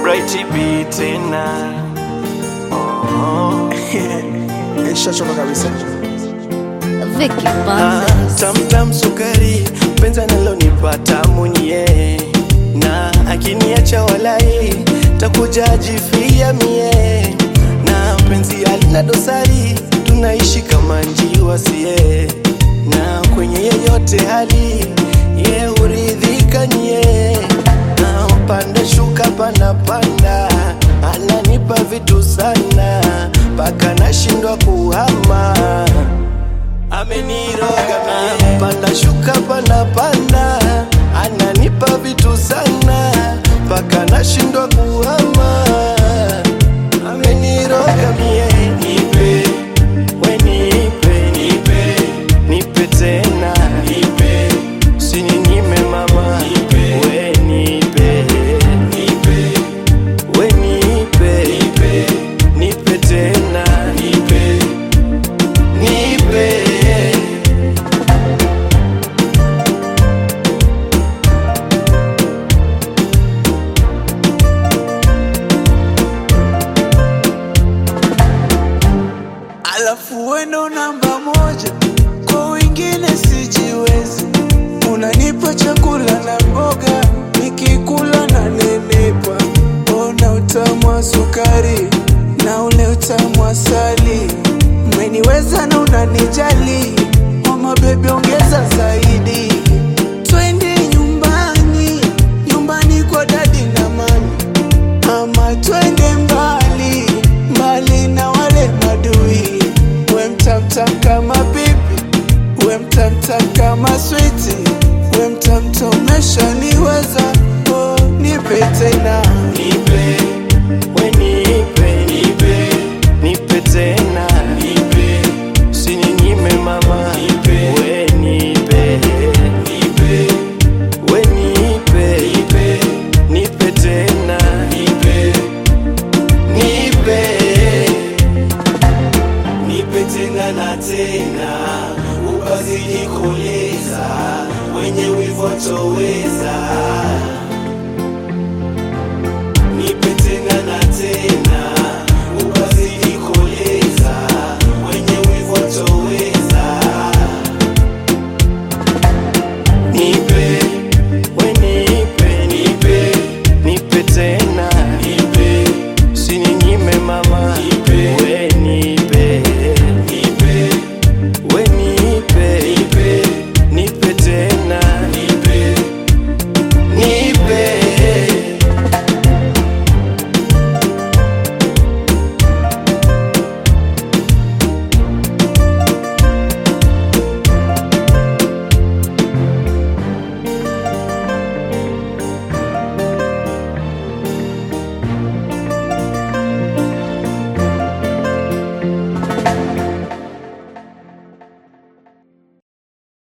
Bright B tena oh. Nishachoka kabisa. Vicky Ah, Bandes. tamtam sukari penzi analonipa tamu ni yeye na akiniacha walai takuja jifia mie na penzi alina dosari tunaishi kama njiwa sie na kwenye yeyote hali ye huridhika nye na panda shuka panda panda ananipa vitu sana mpaka nashindwa kuhama ameniroga mie panda shuka panda panda ananipa vitu sana mpaka nashindwa kuhama ameniroga mie nipe we nipe nipe nipe tena nipe usininyime mama nipe we nipe nipe we nipe nipe nipe tena nipe nipe Alafu wendo namba moja, kwa wengine sijiwezi. Unanipa chakula na mboga, nikikula na nenepa. Ona utamu wa sukari na ule utamu wa asali, umeniweza na unanijali. Mama bebi, ongeza zaidi, twende nyumbani, nyumbani kwa dadi na mami ama twende mbali mbali na wale madui, we mtamtam kama bibi, we mtamtam kama switi, we mtamtam umeshaniweza, oh, nipe tena